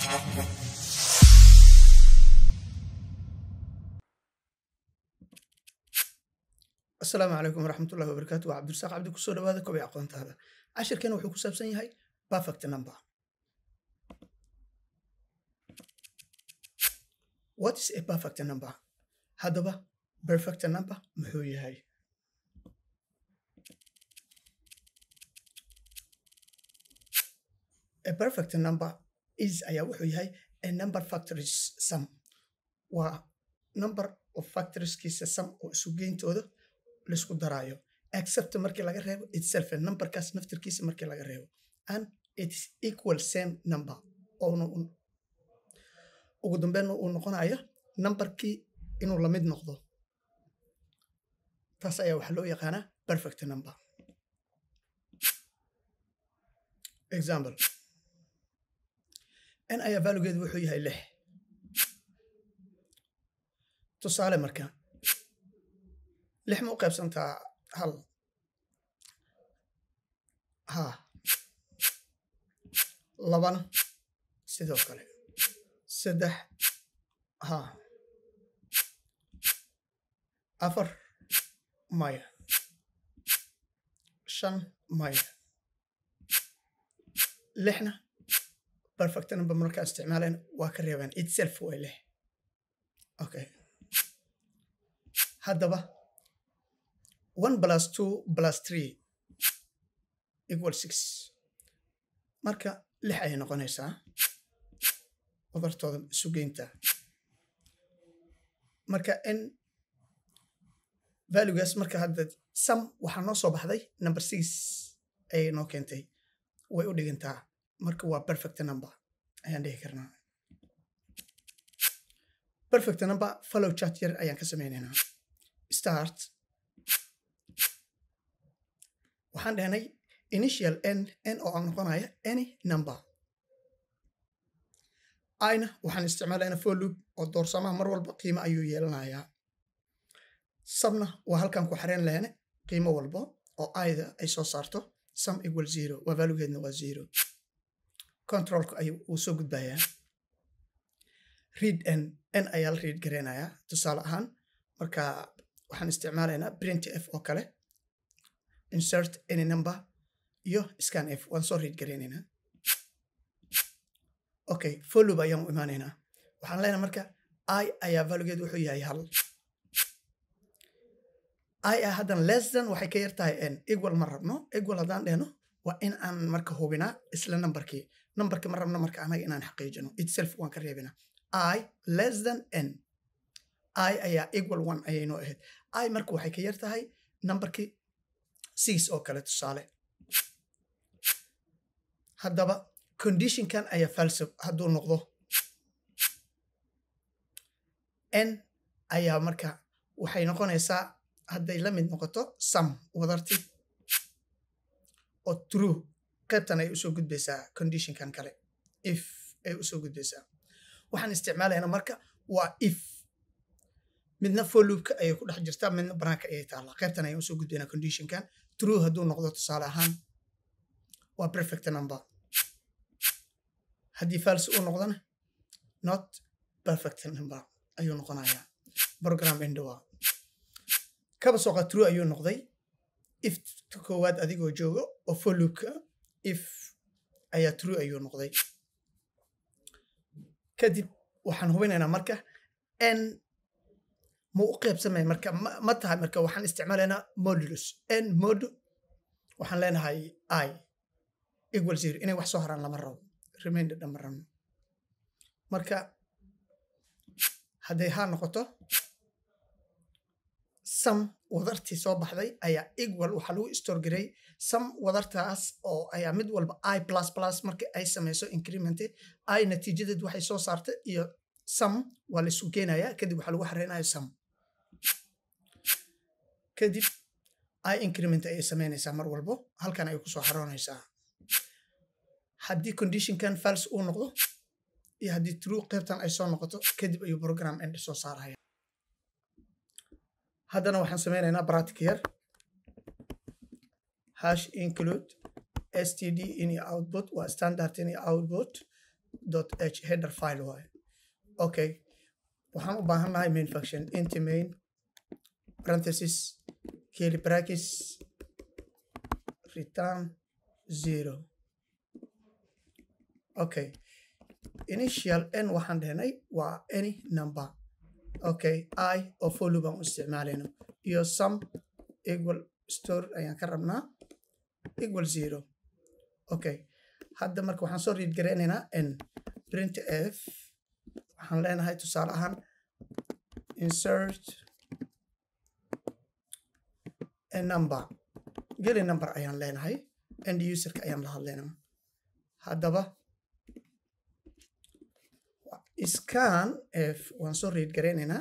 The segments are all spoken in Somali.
asalaamu calaykum waraxmat ullahi wabarakaatu waa cabdirasaaq cabdi kusoo dhawaada kobay aqoontaada cashirkeena wuxuu ku saabsan yahay perfect number what is a perfect number haddaba perfect number muxuu yahay a perfect number is ayaa wuxuu yahay a number factories sum waa number of factorieskiisa sum oo isu geyntooda laisku daraayo except markii laga reebo itself numberkaas naftirkiisa markii laga reebo and it is equal same number oona ugu dambeyn uu noqonayo numberkii inuu lamid noqdo taas ayaa waxaa loo yaqaanaa perfect number example n ayaa valugeedu wuxuu yahay lix tusaale marka lix ma u qaybsantaa hal ha labana sidoo kale saddex ha afar maya shan maya lixna perfect number markaa isticmaaleen waa ka reebeen itself way lix okay haddaba one plus two plus three equal six marka lix ayay noqonaysaa wadartooda sugeynta marka n valuegaas marka hadda sam waxaa noo soo baxday number six ayay noo keentay way u dhigantaa marka waa perfect number ayaan dhihi karnaa perfect number follow chat yar ayaan ka sameynaynaa start waxaan dhahnay initial n n oo aan noqonaya any number ina waxaan isticmaalaynaa for loop oo doorsamaha mar walba qiimo ayuu yeelanayaa sabna waa halkan ku xareen lehne qiimo walbo oo ida ay soo saarto sum equal zero waa valugeedna waa zero controlka ayuu uu soo gudbayaa read n n ayaa la read gareynayaa tusaale ahaan marka waxaan isticmaalaynaa print f oo kale insert any number iyo scan f waan soo read gareynaynaa okay follow ayaan u imaanaynaa waxaan leenahay marka i ayaa valugeed wuxuu yahay hal i ah haddan less than waxay ka yar tahay n equal ma rabno equal haddaan dhehno waa in aan marka hubinaa isla numberkii numberka ma rabno marka anaga inaan xaqiijino itself waan ka reebinaa i less than n i ayaa equal one ayay noo ahayd i marka waxay ka yar tahay numberkii six oo kale tusaale haddaba conditionkan ayaa falso hadduu noqdo n ayaa marka waxay noqonaysaa hadday la mid noqoto sam wadarti oo true qaybtan ay usoo gudbaysaa conditionkan kale if ay usoo gudbaysaa waxaan isticmaalaynaa marka waa if midna folloopka ayay ku dhex jirtaa midna banaanka ayay taallaa qaybtan ayaan usoo gudbaynaa conditionkan true hadduu noqdo tusaale ahaan waa perfect number haddii false uu noqdona not perfect number ayuu noqonayaa program endowa kaba sooqa true ayuu noqday if koowaad adigoo joogo oo folloopka if ayaa true ayuu noqday kadib waxaan hubinaynaa marka n ma u qaybsamay marka ma tahay marka waxaan isticmaalaynaa modulus n modu waxaan leenahay i equal zero inay wax soo haraan lama rabo remainder dhama rabno marka hadday haa noqoto sam wadartii soo baxday ayaa equal waxaa lagu store garay sam wadartaas oo ayaa mid walba i plus plus markii ay samayso increment i natiijadeed waxay soo saartay iyo sam waa la isu keenayaa kadib waxaa lagu xareynaya sam kadib i increment ayay samaynaysaa mar walbo halkan ayay kusoo xaroonaysaa haddii conditionkan fals uu noqdo iyo haddii true qaybtan ay soo noqoto kadib ayuu program end soo saaraya haddana waxaan sameynaynaa bratic yar hash include std in output waa standard in output dot h header file waaye okay waxaan u baahannahay main function inti main parenthesis curly brackets return zero okay initial n waxaan dhehnay waa any number okay i oo follow baan u isticmaalayno iyo sum equal store ayaan ka rabnaa equal zero okay hadda marka waxaan soo read garaynaynaa n print f waxaan leenahay tusaale ahaan insert a number geli number ayaan leenahay end userka ayaan la hadlaynaa haddaba scan f waan soo read garaynaynaa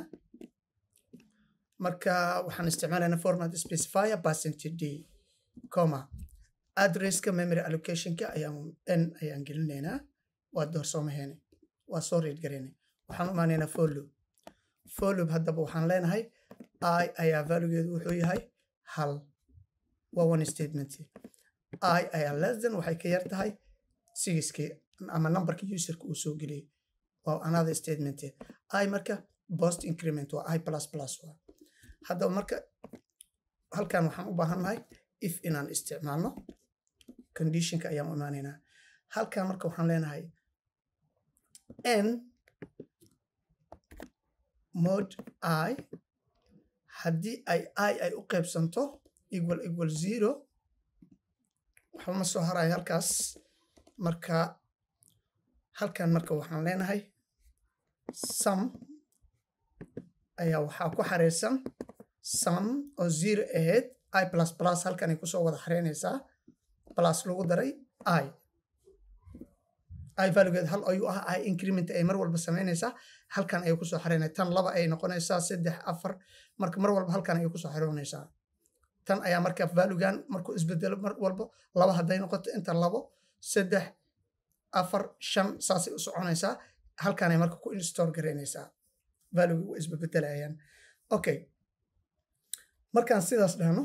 marka waxaan isticmaalaynaa format specifier percentage d comma addresska memory allocationka ayaan n ayaan gelinaynaa waa doorsoomaheene waa soo read garaynay waxaan u imaanaynaa follow follow haddaba waxaan leenahay i ayaa valuegeedu wuxuu yahay hal waa one statement i ayaa less than waxay ka yar tahay sigiskii ama numberka userka uu soo geliyey waa another statement i marka post increment waa i plus plus waa haddaba marka halkan waxaan u baahannahay if inaan isticmaalno conditionka ayaan u imaanaynaa halkan marka waxaan leenahay n mod i haddii ay i ay u qaybsanto equal equal zero waxba ma soo harayo halkaas marka halkan marka waxaan leenahay sum ayaa waxaa ku xareysan sum oo zero ahayd i plus plus halkan ay kusoo wada xareynaysaa plus lagu daray i i valuegeed hal ayuu ah i increment ay mar walba samaynaysaa halkan ayay kusoo xareynaya tan laba ay noqonaysaa saddex afar marka mar walba halkan ayay kusoo xareynaysaa tan ayaa marka valuegan markuu isbedelo mar walba laba hadday noqoto inta labo saddex afar shan saasay u soconaysaa halkanay marka ku install garaynaysaa valuega waa isbebedelayaan okay markaan sidaas dhahno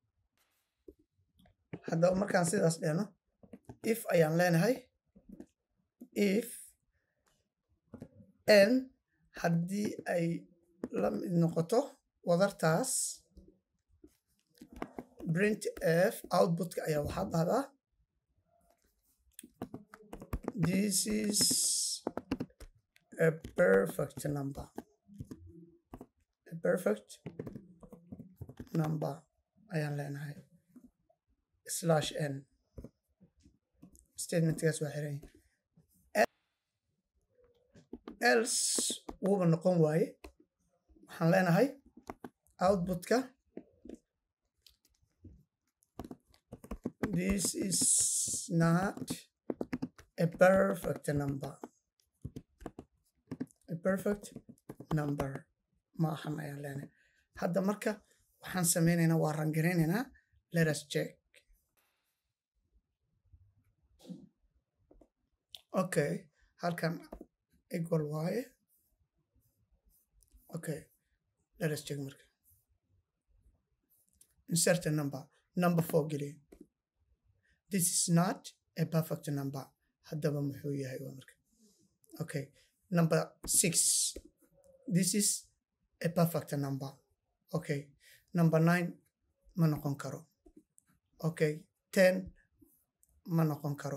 haddaba markaan sidaas dhahno if ayaan leenahay if n haddii ay la mid noqoto wadartaas print f outputka ayaa waxaa dhahdaa this is a perfect number a perfect number ayaan leenahay slash n statementkaas waa xiran else wuuba noqon waaye waxaan leenahay outputka this is not a perfect number a perfect number ma ahan ayaan leenahay hadda marka waxaan sameynaynaa waa rangaraynaynaa let us check okay halkan equal waaye okay let us check marka insert a number number four geliya this is not a perfect number haddaba muxuu yahay waa marka okay number six this is a perfect number okay number nine ma noqon karo okay ten ma noqon karo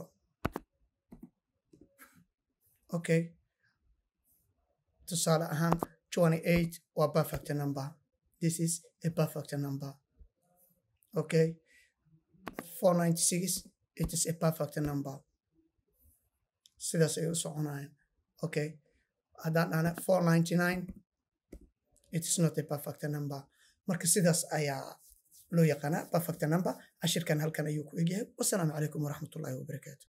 okay tusaale ahaan twenty eight waa perfect number this is a perfect number okay four ninety six it is a perfect number sidaas ay u soconayaan okay haddaan dhahna four ninety nine it is not a perfect number marka sidaas ayaa loo yaqaanaa perfect number cashirkan halkan ayuu ku egyahay wasalaamu calaykum waraxmatullaahi wabarakaatu